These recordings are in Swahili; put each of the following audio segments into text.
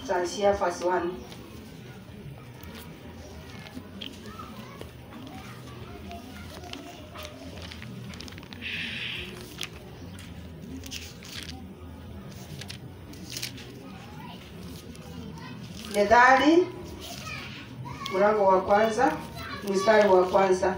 tutaanzia verse 1. Methali mlango wa kwanza mstari wa kwanza.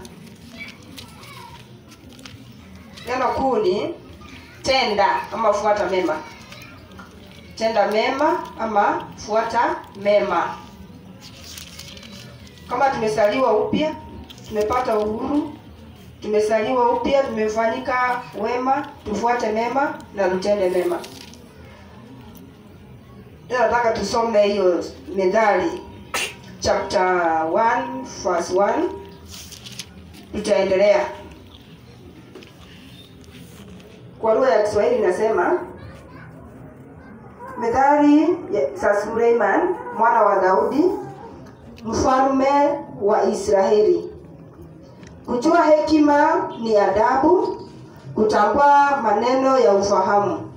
Neno kuu ni tenda ama fuata mema. Tenda mema ama fuata mema. Kama tumesaliwa upya, tumepata uhuru, tumesaliwa upya, tumefanyika wema, tufuate mema na tutende mema. Leo nataka tusome hiyo Methali chapter 1 verse 1 tutaendelea kwa lugha ya Kiswahili inasema Methali ya- za Suleiman mwana wa Daudi mfalme wa Israeli. Kujua hekima ni adabu, kutambua maneno ya ufahamu,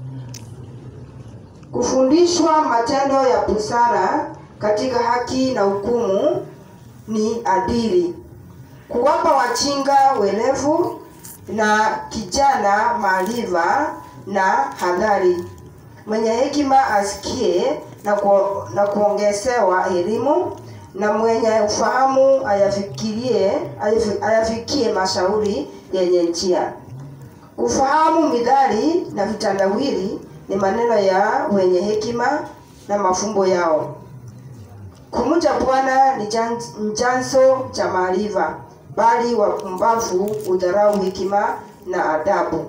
kufundishwa matendo ya busara katika haki na hukumu ni adili, kuwapa wajinga werevu na kijana maarifa na hadhari. Mwenye hekima asikie na, ku, na kuongezewa elimu, na mwenye ufahamu ayafikirie ayafi- ayafikie mashauri yenye njia. Kufahamu midhali na vitandawili ni maneno ya wenye hekima na mafumbo yao. Kumcha Bwana ni jan- ni chanzo cha maarifa, bali wapumbavu hudharau hekima na adabu.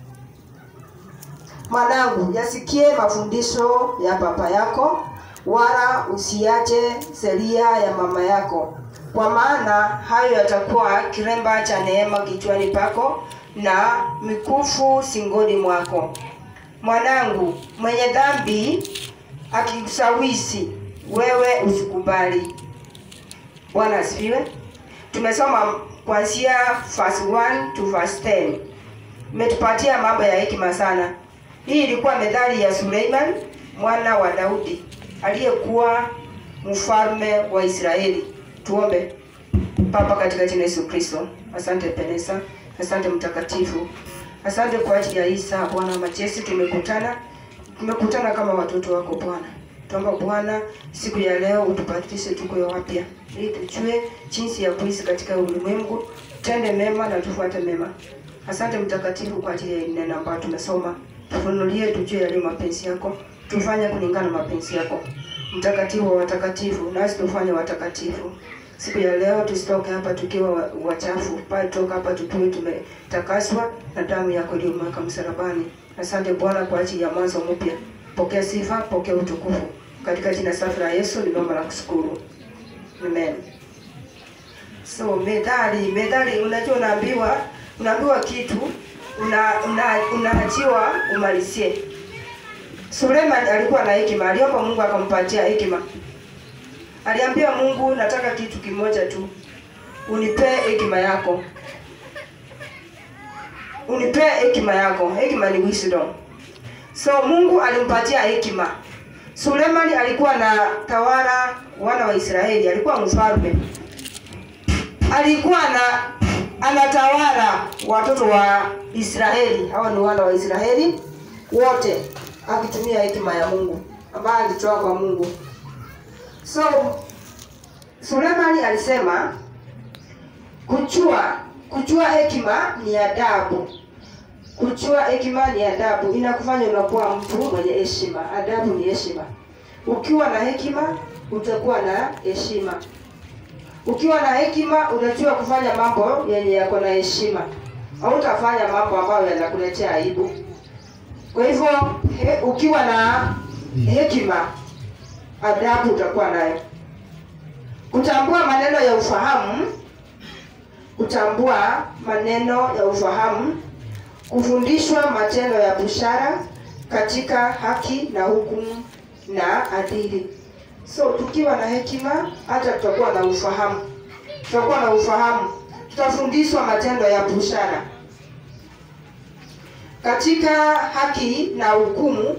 Mwanangu, yasikie mafundisho ya baba yako, wala usiache sheria ya mama yako, kwa maana hayo yatakuwa kiremba cha neema kichwani pako na mikufu singoni mwako. Mwanangu, mwenye dhambi akikusawisi wewe usikubali. Bwana asifiwe. Tumesoma kuanzia verse 1 to verse 10. Imetupatia mambo ya hekima sana. Hii ilikuwa methali ya Suleiman mwana wa Daudi aliyekuwa mfalme wa Israeli. Tuombe. Baba, katika jina la Yesu Kristo, asante Penesa, asante Mtakatifu, asante kwa ajili ya hii saa Bwana wa majeshi. Tumekutana, tumekutana kama watoto wako Bwana. Tuomba Bwana, siku ya leo utubadilishe tuko wapya, ili tujue jinsi ya kuishi katika ulimwengu, tende mema na tufuate mema. Asante Mtakatifu kwa ajili ya hili neno ambalo tumesoma, tufunulie tujue yaliyo mapenzi yako, tufanye kulingana na mapenzi yako. Mtakatifu wa watakatifu, nasi tufanye watakatifu siku ya leo tusitoke hapa tukiwa wa- wachafu, bali toka hapa tukiwa tumetakaswa na damu yako iliyomwagika msalabani. Asante Bwana kwa ajili ya mwanzo mpya. Pokea sifa, pokea utukufu katika jina safi la Yesu nimeomba na kushukuru, amen. So methali, methali, unajua unaambiwa unaambiwa kitu una, una, unaachiwa umalizie. Suleiman alikuwa na hekima, aliomba Mungu akampatia hekima. Aliambia Mungu, nataka kitu kimoja tu, unipee hekima yako, unipee hekima yako. Hekima ni wisdom. So Mungu alimpatia hekima. Sulemani alikuwa na tawala wana wa Israeli, alikuwa mfalme, alikuwa na anatawala watoto wa Israeli. Hawa ni wana wa Israeli wote, akitumia hekima ya Mungu ambayo alitoa kwa Mungu. So Sulemani alisema kujua kujua hekima ni adabu. Kujua hekima ni adabu, inakufanya unakuwa mtu mwenye heshima. Adabu ni heshima. Ukiwa na hekima utakuwa na heshima. Ukiwa na hekima unajua kufanya mambo yenye yako na heshima, hautafanya mambo ambayo yanakuletea aibu. Kwa hivyo he, ukiwa na hekima adabu utakuwa nayo. Kutambua maneno ya ufahamu, kutambua maneno ya ufahamu, kufundishwa matendo ya busara katika haki na hukumu na adili. So tukiwa na hekima, hata tutakuwa na ufahamu, tutakuwa na ufahamu, tutafundishwa matendo ya busara katika haki na hukumu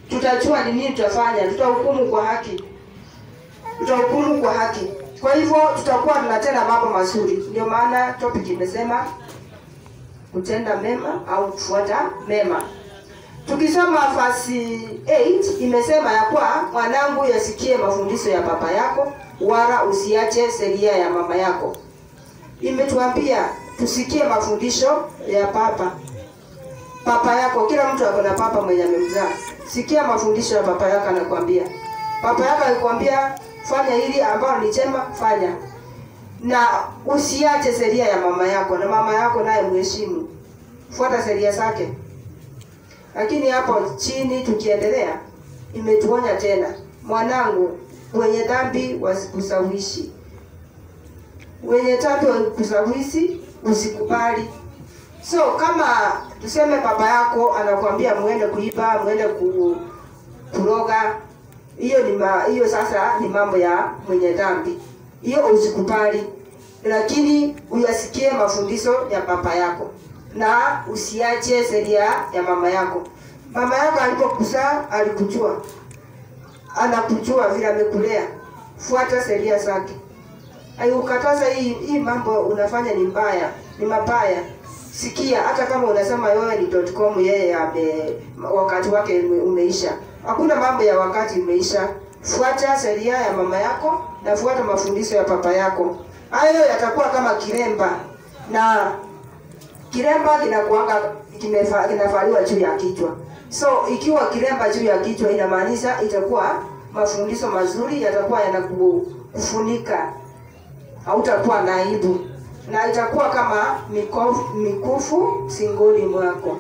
tutajua ni nini tutafanya tutahukumu kwa haki tutahukumu kwa haki kwa hivyo tutakuwa tunatenda mambo mazuri ndio maana topic imesema kutenda mema au kufuata mema tukisoma fasi 8 imesema ya kwa mwanangu yasikie mafundisho ya baba yako wala usiache sheria ya mama yako imetuambia tusikie mafundisho ya papa papa yako kila mtu ako na papa mwenye amemzaa sikia mafundisho ya papa yako anakuambia papa yako akikwambia fanya hili ambalo ni chema fanya na usiache sheria ya mama yako na mama yako naye mheshimu fuata sheria zake lakini hapo chini tukiendelea imetuonya tena mwanangu wenye dhambi wasikusawishi wenye dhambi wasikusawishi usikubali so kama tuseme baba yako anakuambia mwende kuiba mwende ku, kuroga hiyo ni ma, hiyo sasa ni mambo ya mwenye dhambi hiyo usikubali lakini uyasikie mafundisho ya baba yako na usiache sheria ya mama yako mama yako alipokuzaa alikujua anakujua vile amekulea fuata sheria zake aikukataza hii hii mambo unafanya ni mbaya ni mabaya sikia hata kama unasema wewe ni .com yeye ame wakati wake ume- umeisha hakuna mambo ya wakati umeisha fuata sheria ya mama yako na fuata mafundisho ya papa yako hayo yatakuwa kama kiremba na kiremba kinakuanga kimefa- kinavaliwa juu ya kichwa so ikiwa kiremba juu ya kichwa inamaanisha itakuwa mafundisho mazuri yatakuwa yanakufunika hautakuwa na aibu na itakuwa kama mikofu, mikufu singoni mwako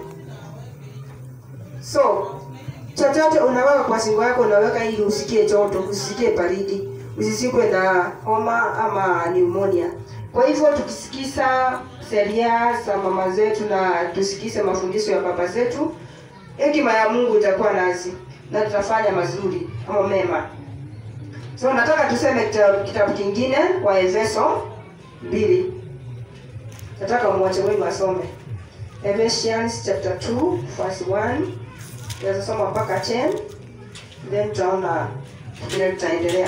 so chochote unaweka kwa singo yako unaweka ili usikie joto usisikie baridi usisikwe na homa ama pneumonia kwa hivyo tukisikiza sheria za mama zetu na tusikize mafundisho ya baba zetu hekima ya mungu itakuwa nasi na tutafanya mazuri ama mema so nataka tuseme kitabu, kitabu kingine wa efeso mbili nataka mwache wenu wasome Ephesians chapter 2 verse 1 tunasoma mpaka 10 then tutaona vile tutaendelea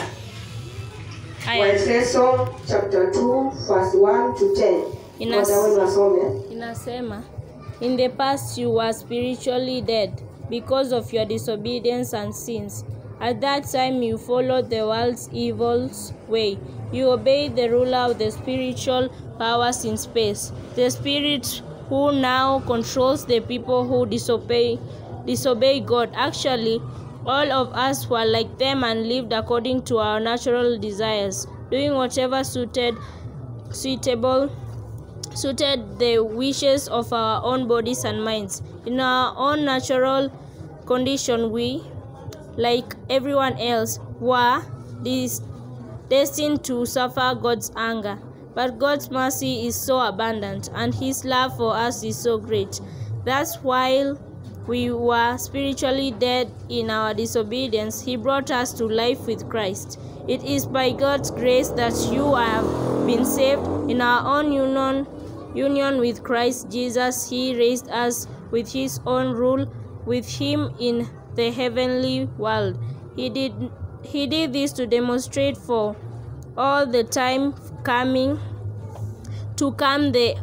Aya, waefeso chapter 2 verse 1 to 10 Inas- mmoja wenu wasome inasema in the past you were spiritually dead because of your disobedience and sins at that time you followed the world's evil way you obeyed the ruler of the spiritual powers in space the spirit who now controls the people who disobey disobey god actually all of us were like them and lived according to our natural desires doing whatever suited suitable suited the wishes of our own bodies and minds. In our own natural condition, we, like everyone else, were des- destined to suffer God's anger. But God's mercy is so abundant, and His love for us is so great. Thus, while we were spiritually dead in our disobedience, He brought us to life with Christ. It is by God's grace that you have been saved. In our own union, union with Christ Jesus, He raised us with His own rule with Him in the heavenly world. He did, he did this to demonstrate for all the time coming to come the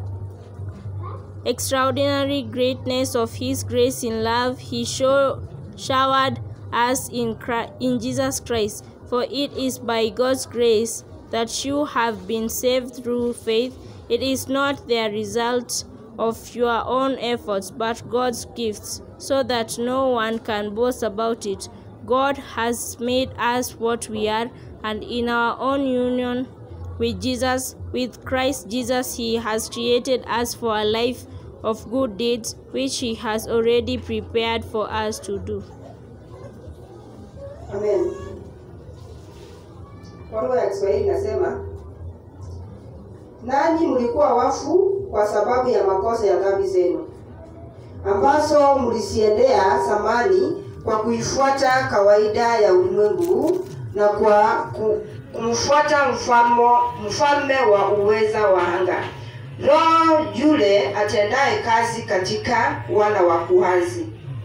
extraordinary greatness of his grace in love he show, showered us in, Christ, in Jesus Christ. For it is by God's grace that you have been saved through faith. It is not the result of your own efforts, but God's gifts, so that no one can boast about it. God has made us what we are, and in our own union with Jesus, with Christ Jesus, He has created us for a life of good deeds, which He has already prepared for us to do. amen kwa lugha ya kiswahili inasema nanyi mlikuwa wafu kwa sababu ya makosa ya dhambi zenu ambazo mlisiendea zamani kwa kuifuata kawaida ya ulimwengu na kwa ku- kumfuata mfalmo, mfalme wa uweza wa anga roho yule atendaye kazi katika wana wa kuhazi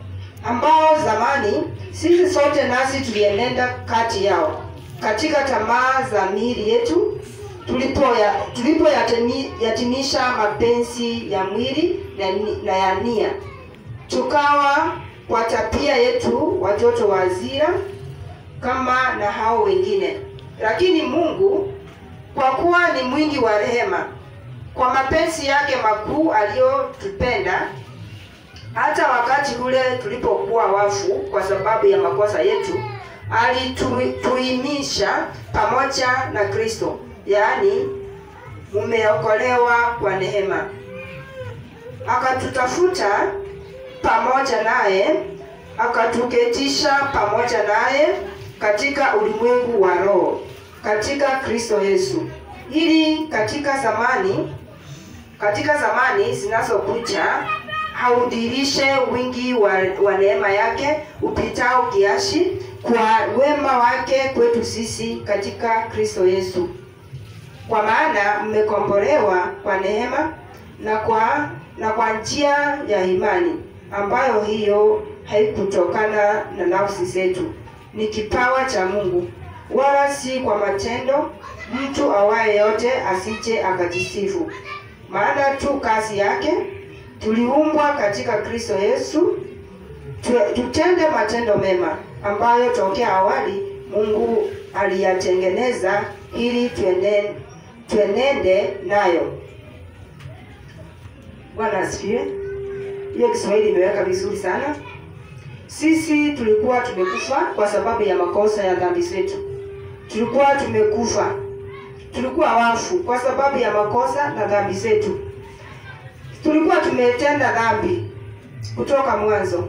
ambao zamani sisi sote nasi tulienenda kati yao katika tamaa za miili yetu tulipoya tulipoyatimisha mapenzi ya mwili na, ni- na ya nia tukawa kwa tabia yetu watoto wa hasira kama na hao wengine lakini mungu kwa kuwa ni mwingi wa rehema kwa mapenzi yake makuu aliyotupenda hata wakati ule tulipokuwa wafu kwa sababu ya makosa yetu alituimisha pamoja na kristo yaani mumeokolewa kwa neema akatutafuta pamoja naye akatuketisha pamoja naye katika ulimwengu wa roho katika kristo yesu ili katika zamani katika zamani zinazokuja haudirishe wingi wa, wa neema yake upitao kiasi kwa wema wake kwetu sisi katika kristo yesu kwa maana mmekombolewa kwa neema na kwa na kwa njia ya imani ambayo hiyo haikutokana na nafsi zetu ni kipawa cha mungu wala si kwa matendo mtu awaye yote asije akajisifu maana tu kazi yake tuliumbwa katika kristo yesu tu- tutende matendo mema ambayo tokea awali mungu aliyatengeneza ili tuende- tuenende nayo bwana asifiwe hiyo kiswahili imeweka vizuri sana sisi tulikuwa tumekufa kwa sababu ya makosa ya dhambi zetu tulikuwa tumekufa tulikuwa wafu kwa sababu ya makosa na dhambi zetu tulikuwa tumetenda dhambi kutoka mwanzo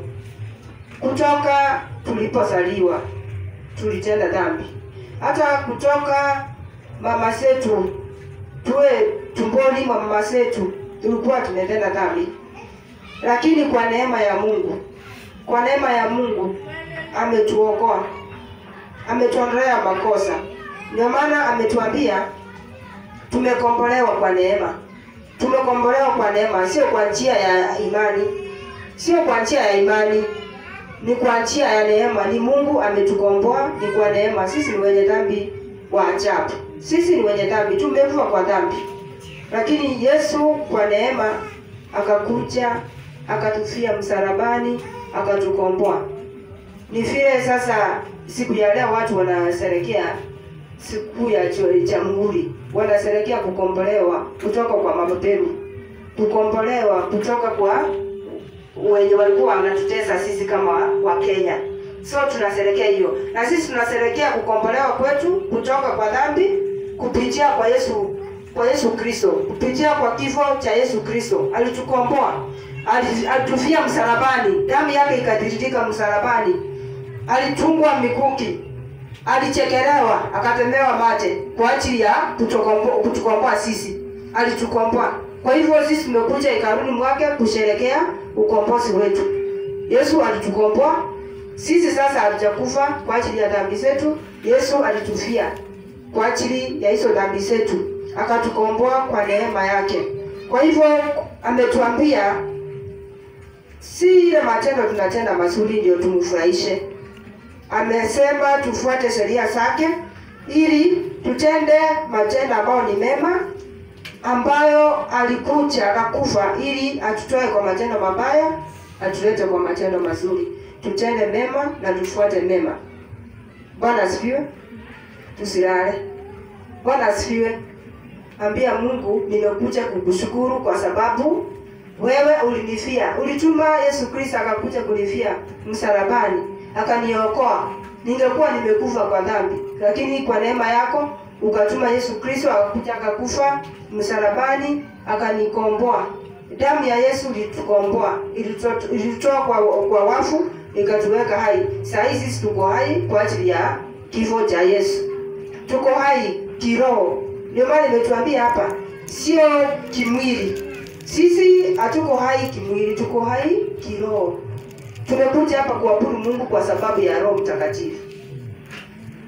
kutoka tulipozaliwa tulitenda dhambi hata kutoka mama zetu tuwe tumboni mwa mama zetu tulikuwa tumetenda dhambi lakini kwa neema ya mungu kwa neema ya mungu ametuokoa ametuondolea makosa ndio maana ametuambia tumekombolewa kwa neema tumekombolewa kwa neema sio kwa njia ya imani sio kwa njia ya imani ni kwa njia ya neema ni mungu ametukomboa ni kwa neema sisi ni wenye dhambi wa ajabu sisi ni wenye dhambi tumekufa kwa dhambi lakini yesu kwa neema akakuja akatufia msalabani akatukomboa ni vile sasa siku ya leo watu wanasherekea siku ya jo- jamhuri wanasherekea kukombolewa kutoka kwa mabeberu kukombolewa kutoka kwa wenye walikuwa wanatutesa sisi kama wa Kenya. So tunasherekea hiyo, na sisi tunasherekea kukombolewa kwetu kutoka kwa dhambi kupitia kwa Yesu kwa Yesu Kristo, kupitia kwa kifo cha Yesu Kristo. Alitukomboa, ali- alitufia msalabani, damu yake ikatiririka msalabani, alitungwa mikuki, alichekelewa, akatemewa mate kwa ajili ya kutukomboa kutukomboa sisi, alitukomboa. Kwa hivyo sisi tumekuja hekaluni mwake kusherekea ukombozi wetu. Yesu alitukomboa sisi, sasa hatujakufa kwa ajili ya dhambi zetu. Yesu alitufia kwa ajili ya hizo dhambi zetu, akatukomboa kwa neema yake. Kwa hivyo ametuambia si ile matendo tunatenda mazuri ndio tumfurahishe. Amesema tufuate sheria zake ili tutende matendo ambayo ni mema, ambayo alikuja akakufa ili atutoe kwa matendo mabaya, atulete kwa matendo mazuri. Tutende mema na tufuate mema. Bwana asifiwe. Tusilale. Bwana asifiwe. Ambia Mungu, nimekuja kukushukuru kwa sababu wewe ulinifia, ulituma Yesu Kristo akakuja kunifia msalabani, akaniokoa. Ningekuwa nimekufa kwa dhambi, lakini kwa neema yako ukatuma Yesu Kristo akakuja akakufa msalabani, akanikomboa. Damu ya Yesu ilitukomboa, ilituto- ilitutoa kwa, kwa wafu ikatuweka hai. Saa hizi sisi tuko hai kwa ajili ya kifo cha Yesu, tuko hai kiroho. Ndio maana nimetuambia hapa, sio kimwili. Sisi hatuko hai kimwili, tuko hai kiroho. Tumekuja hapa kuabudu Mungu kwa sababu ya Roho Mtakatifu.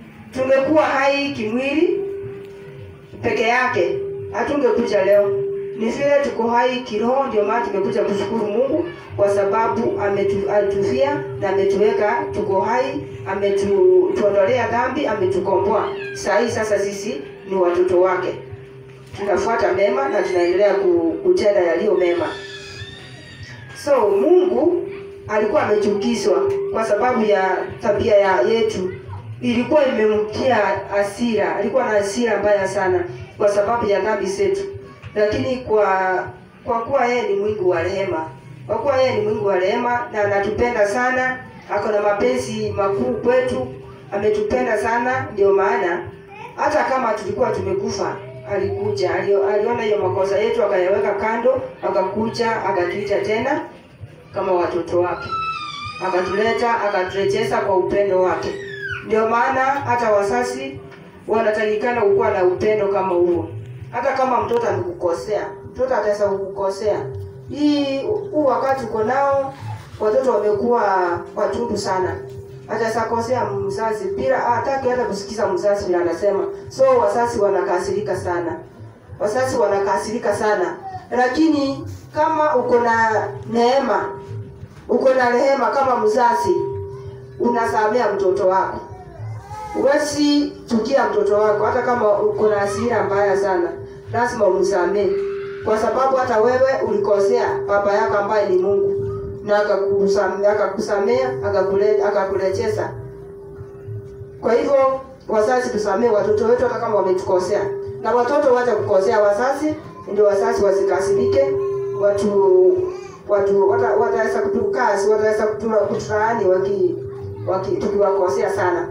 Tumekuwa hai kimwili peke yake, hatungekuja leo, ni vile tuko hai kiroho, ndio maana tumekuja kushukuru Mungu kwa sababu ametu, ametufia na ametuweka tuko hai, ametuondolea dhambi, ametukomboa. Saa hii sasa sisi ni watoto wake, tunafuata mema na tunaendelea ku- kutenda yaliyo mema. So Mungu alikuwa amechukizwa kwa sababu ya tabia ya yetu, ilikuwa imemtia hasira, alikuwa na hasira mbaya sana kwa sababu ya dhambi zetu, lakini kwa kwa kuwa yeye ni mwingi wa rehema, kwa kuwa yeye ni mwingi wa rehema na anatupenda sana, ako na mapenzi makuu kwetu, ametupenda sana, ndio maana hata kama tulikuwa tumekufa alikuja, alio- aliona hiyo makosa yetu akayaweka kando, akakuja akatuita tena kama watoto wake, akatuleta akaturejeza kwa upendo wake. Ndio maana hata wazazi wanatakikana kukuwa na upendo kama huo. Hata kama mtoto amekukosea, mtoto ataweza kukukosea. Hii huu wakati uko nao, watoto wamekuwa watundu sana, ataweza kosea mzazi bila hataki hata kusikiza mzazi vile anasema. So wazazi wanakasirika sana, wazazi wanakasirika sana, lakini kama uko na neema, uko na rehema kama mzazi, unasamea mtoto wako Huwezi chukia mtoto wako hata kama uko na hasira mbaya sana, lazima umsamee, kwa sababu hata wewe ulikosea baba yako ambaye ni Mungu na akakusamea, akakusamea akakule- akakurejeza. Kwa hivyo wazazi, tusamee watoto wetu hata kama wametukosea, na watoto wacha kukosea wazazi, ndio wazazi wasikasirike, watu watu wata- wataweza kutukasi, wataweza kutula- kutulaani waki, waki tukiwakosea sana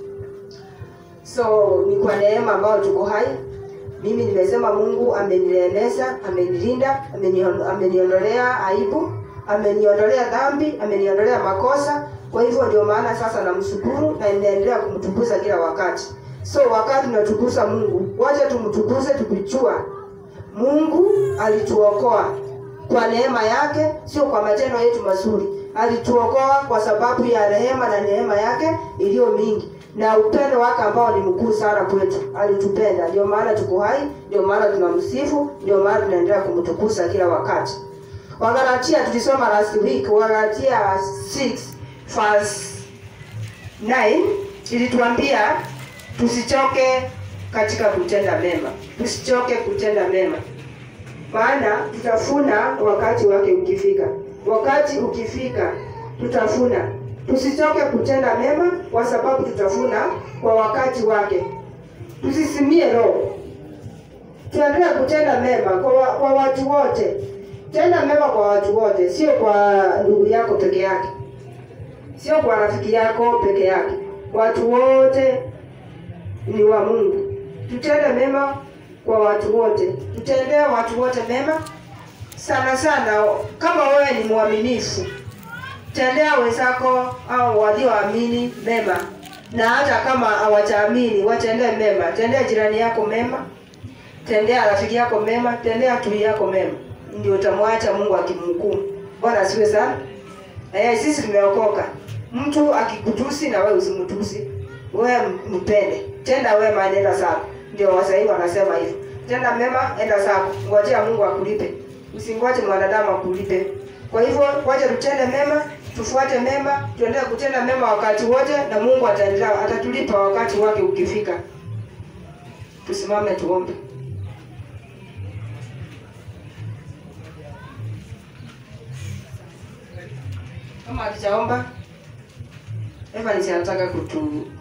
so ni kwa neema ambayo tuko hai mimi nimesema mungu ameniremeza amenilinda amenion- ameniondolea aibu ameniondolea dhambi ameniondolea makosa kwa hivyo ndio maana sasa namshukuru na ninaendelea kumtukuza kila wakati so wakati tunatukuza mungu wacha tumtukuze tukijua mungu alituokoa kwa neema yake sio kwa matendo yetu mazuri alituokoa kwa sababu ya rehema na neema yake iliyo mingi na upendo wake ambao ni mkuu sana kwetu alitupenda ndio maana tuko hai ndio maana tunamsifu ndio maana tunaendelea kumtukuza kila wakati wagalatia tulisoma last week wagalatia 6 verse 9 ilituambia tusichoke katika kutenda mema tusichoke kutenda mema maana tutafuna wakati wake ukifika wakati ukifika tutafuna tusichoke kutenda mema kwa sababu tutafuna kwa wakati wake tusisimie roho tuendelee kutenda mema kwa, wa, kwa watu wote tenda mema kwa watu wote sio kwa ndugu yako peke yake sio kwa rafiki yako peke yake watu wote ni wa mungu tutende mema kwa watu wote tutendee watu wote mema sana sana kama wewe ni mwaminifu tendea wenzako au walioamini mema na hata kama hawajaamini watendee mema tendea jirani yako mema tendea rafiki yako mema tendea tui yako mema ndio utamwacha mungu akimhukumu bwana asiwe sana eh, sisi tumeokoka mtu akikutusi na wewe usimtusi wewe mpende tenda wema nenda zako ndio waswahili wanasema hivyo tenda mema enda zako ngojea mungu akulipe usingoje mwanadamu akulipe kwa hivyo wacha tutende mema tufuate mema tuendelee kutenda mema wakati wote na mungu ataendelea atatulipa wakati wake ukifika tusimame tuombe kama hatujaomba Evans anataka kutu